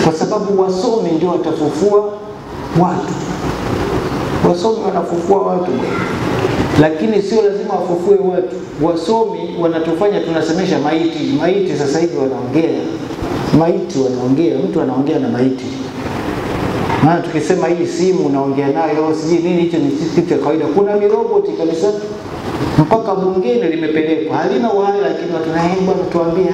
kwa sababu wasomi ndio watafufua watu. Wasomi wanafufua watu, lakini sio lazima wafufue watu. Wasomi wanatufanya tunasemesha maiti. Maiti sasa hivi wanaongea, maiti wanaongea, mtu anaongea na maiti. Maana tukisema hii simu unaongea nayo, sijui nini, hicho ni kitu cha kawaida. Kuna miroboti kabisa mpaka bungeni limepelekwa, halina uhai, lakini watu naye bwana, tuambie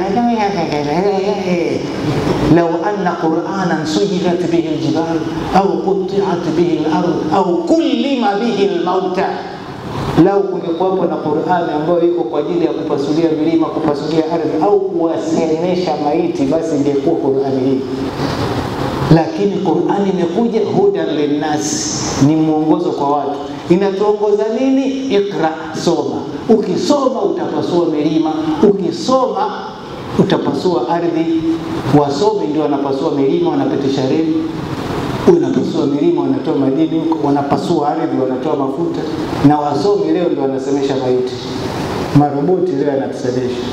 lau anna quranan sujirat bihi ljibal au qutiat bihi lard au kullima bihi lmauta, lau kungekuwapo na Qurani ambayo iko kwa ajili ya kupasulia milima, kupasulia ardhi au kuwasemesha maiti, basi ingekuwa Qurani hii lakini Qurani imekuja hudan linnas, ni mwongozo kwa watu. Inatuongoza nini? Ikra, soma. Ukisoma utapasua milima, ukisoma utapasua ardhi. Wasomi ndio wanapasua milima, wanapitisha reli, wanapasua milima, wanatoa madini huko, wanapasua ardhi, wanatoa mafuta. Na wasomi leo ndio wanasemesha maiti, maroboti leo yanatusemesha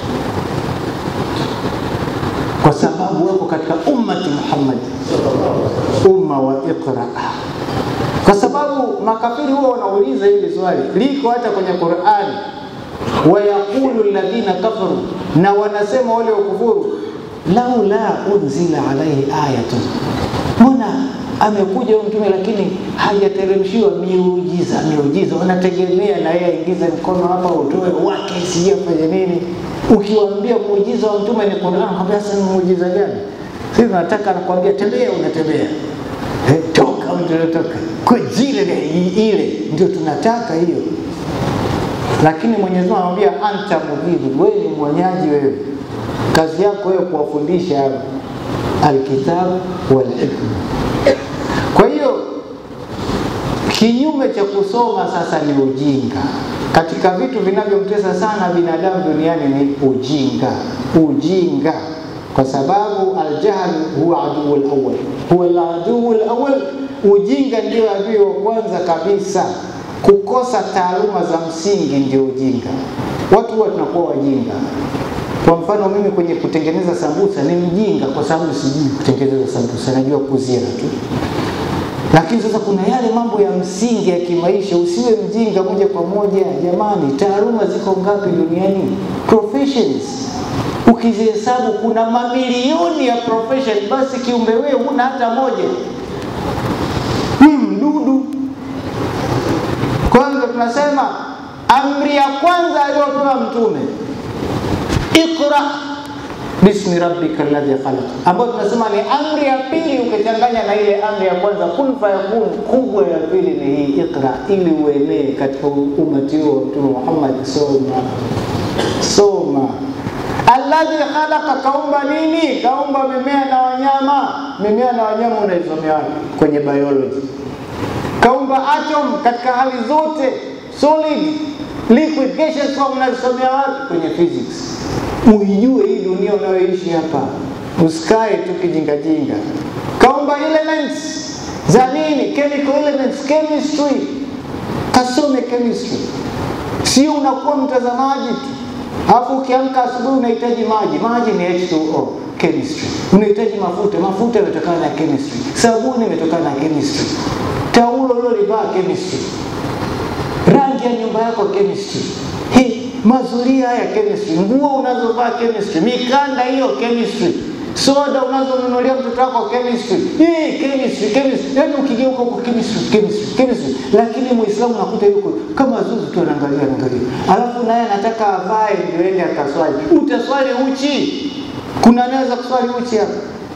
kwa sababu wako katika ummati Muhammad, umma wa iqra. Kwa sababu makafiri huwa wanauliza hili swali, liko hata kwenye Qur'ani, wayaqulu alladhina kafaru, na wanasema wale wakufuru, laula unzila alaihi ayatun, mbona amekuja huyu mtume lakini hajateremshiwa miujiza. Miujiza wanategemea na yeye aingize mkono hapa, utoe wake, sijui afanye nini Ukiwaambia muujiza wa mtume ni Qur'an, kwambia sasa ni muujiza gani? Sisi tunataka nakwambia, tembea, unatembea eh, toka, unatoka kwa jile ile, ndio tunataka hiyo. Lakini Mwenyezi Mungu anamwambia anta mudhibu, wewe ni mwonyaji, wewe kazi yako wewe kuwafundisha alkitabu wal hikma. Kwa hiyo kinyume cha kusoma sasa ni ujinga. Katika vitu vinavyomtesa sana binadamu duniani ni ujinga, ujinga, kwa sababu aljahl huwa aduu lawal, huwa aladuu lawal. Ujinga ndio adui wa kwanza kabisa. Kukosa taaluma za msingi ndio ujinga. Watu huwa tunakuwa wajinga. Kwa mfano mimi kwenye kutengeneza sambusa ni mjinga, kwa sababu sijui kutengeneza sambusa, najua kuzira tu lakini sasa kuna yale mambo ya msingi ya kimaisha, usiwe mjinga moja kwa moja. Jamani, taaluma ziko ngapi duniani? Professions ukizihesabu, kuna mamilioni ya profession, basi kiumbe wewe huna hata moja, ni mdudu. Kwanza tunasema amri ya kwanza aliyopewa Mtume, ikra bismi rabbika alladhi khalaq, ambayo tunasema ni amri ya pili, ukichanganya na ile amri ya kwanza kun fayakun, kubwa ya pili ni hii ikra, ili uenee katika umati huo wa Mtume Muhammad. Soma, soma. Alladhi khalaqa, kaumba nini? Kaumba mimea na wanyama. Mimea na wanyama unaisomea wapi? Kwenye biology. Kaumba atom katika hali zote, solid, liquid, gaseous form, unazisomea wapi? Kwenye physics uijue hii dunia unayoishi hapa, usikae tu kijingajinga. Kaumba elements za nini? Chemical elements, chemistry. Kasome chemistry, sio unakuwa mtazamaji tu, alafu ukiamka asubuhi unahitaji maji. Maji ni H2O, chemistry. Unahitaji mafuta, mafuta yametokana na chemistry. Sabuni imetokana na chemistry. Taulo ulilolivaa chemistry. Rangi ya nyumba yako chemistry. Hii mazuria haya chemistry, nguo unazovaa chemistry, mikanda hiyo chemistry, soda unazonunulia mtoto wako chemistry, hii chemistry, chemistry. Yani ukigeuka huko chemistry, chemistry, chemistry. Lakini Muislamu nakuta yuko kama zuzu tu anaangalia anaangalia, alafu naye anataka avae ndio ende akaswali. Utaswali uchi? Kuna anaweza kuswali uchi hapa?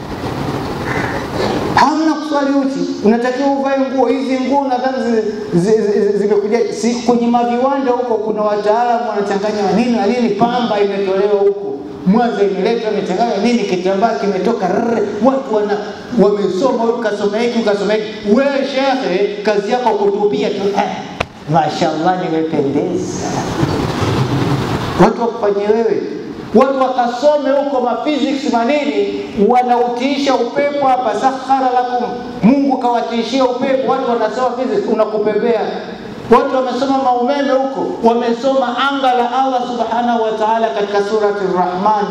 hamna kuswali uchi, unatakiwa uvae nguo hizi. Nguo nadhani zimekuja si, kwenye maviwanda huko, kuna wataalamu wanachanganya nini na nini, pamba imetolewa huko Mwanza, imeletwa imechanganywa nini, kitambaa kimetoka rrr. Watu wana wamesoma, ukasoma hiki ukasoma hiki. Wewe shekhe, kazi yako kutupia tu eh, mashallah, nimependeza. Watu wakufanyie wewe watu wakasome huko maphysics manini, wanautiisha upepo hapa. Sakhara lakum, Mungu kawatiishia upepo, watu wanasoma physics, unakupepea. Watu wamesoma maumeme huko, wamesoma anga la Allah subhanahu wa ta'ala katika surati Rahman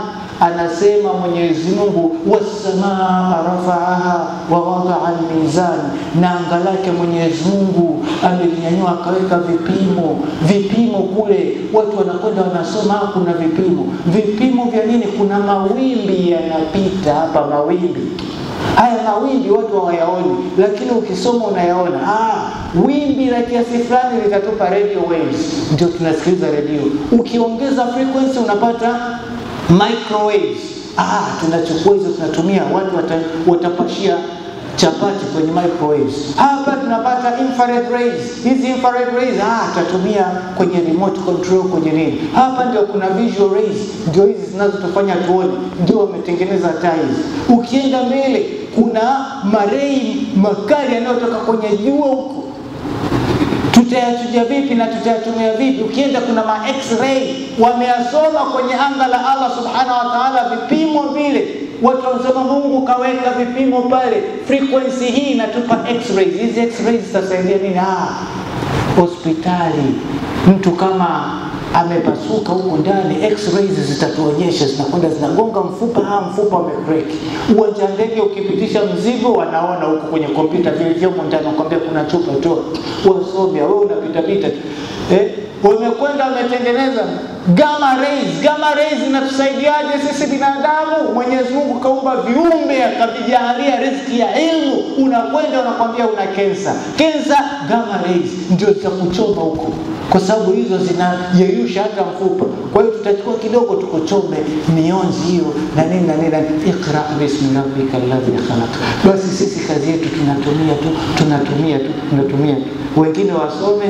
anasema Mwenyezi Mungu, wassamaa rafaaha wa wadaa almizan, na anga lake Mwenyezi Mungu amelinyanyua akaweka vipimo. Vipimo kule watu wanakwenda wanasoma, kuna vipimo. Vipimo vya nini? Kuna mawimbi yanapita hapa, mawimbi haya mawimbi watu hawayaoni, lakini ukisoma unayaona. Ah, wimbi la kiasi fulani litatupa radio waves, ndio tunasikiliza redio. Ukiongeza frequency unapata microwaves. Ah, tunachukua hizo tunatumia, watu wata, watapashia chapati kwenye microwaves. Hapa tunapata infrared rays. Hizi infrared rays ah, tutatumia kwenye remote control kwenye nini. Hapa ndio kuna visual rays, ndio hizi zinazotufanya tuone, ndio wametengeneza taa hizi. Ukienda mbele kuna marei makali yanayotoka kwenye jua huko tutayachuja vipi na tutayatumia vipi? Ukienda kuna ma x-ray wameyasoma kwenye anga la Allah subhanahu wa ta'ala, vipimo vile watu wanasema Mungu kaweka vipimo pale, frequency hii inatupa x-rays. Hizi x-rays zitasaidia nini? Ah, hospitali mtu kama amepasuka huko ndani, x-rays zitatuonyesha, zinakwenda zinagonga mfupa, ah, mfupa umecrack. Uwanja ndege ukipitisha mzigo, wanaona huko kwenye kompyuta vilivyomo ndani, nakwambia kuna chupa toa, wasomea wewe unapita pita tu eh, wamekwenda wametengeneza gamma rays. Gamma rays inatusaidiaje sisi binadamu? Mwenyezi Mungu kaumba viumbe akavijalia riziki ya ilmu, unakwenda unakwambia una kensa, kensa, gamma rays ndio zitakuchoma huko kwa sababu hizo zinayeyusha hata mfupa. Kwa hiyo tutachukua kidogo tukuchome mionzi hiyo na nini na nini na nini. Iqra bismi rabbika alladhi khalaq. Basi sisi kazi yetu tunatumia tu tunatumia tu tunatumia tu, wengine wasome,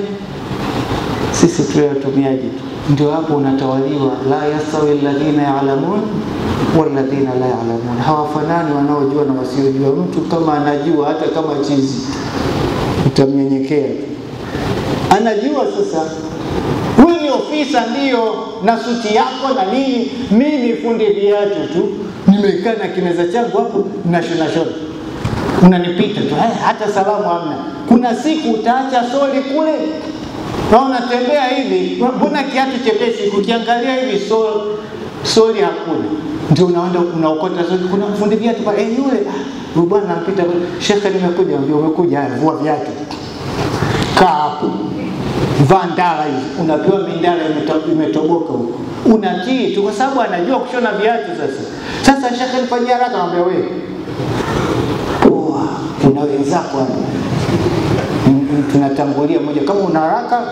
sisi tuwe watumiaji tu. Ndio hapo unatawaliwa, la yastawi alladhina ya'lamun walladhina la ya'lamun, hawafanani wanaojua na wasiojua. Mtu kama anajua hata kama chizi utamnyenyekea tu anajua sasa huyu ni ofisa ndio na suti yako na nini, mimi fundi viatu tu, nimekaa na kimeza changu hapo nashona shona, unanipita tu eh, hata salamu hamna. Kuna siku utaacha soli kule na unatembea hivi, mbona kiatu chepesi, kukiangalia hivi sol, soli hakuna, ndio unaenda unaokota soli. Kuna fundi viatu pale, eh, yule ah, bwana nampita, shekhe, nimekuja. Ambia umekuja, haya, vua viatu, kaa hapo vaa ndala hizi, unapewa mindala imetoboka huko, unatii tu, kwa sababu anajua kushona viatu. Sasa sasa shekhe nifanyia haraka, anambia wewe poa, una wenzako hapa, tunatangulia moja, kama una haraka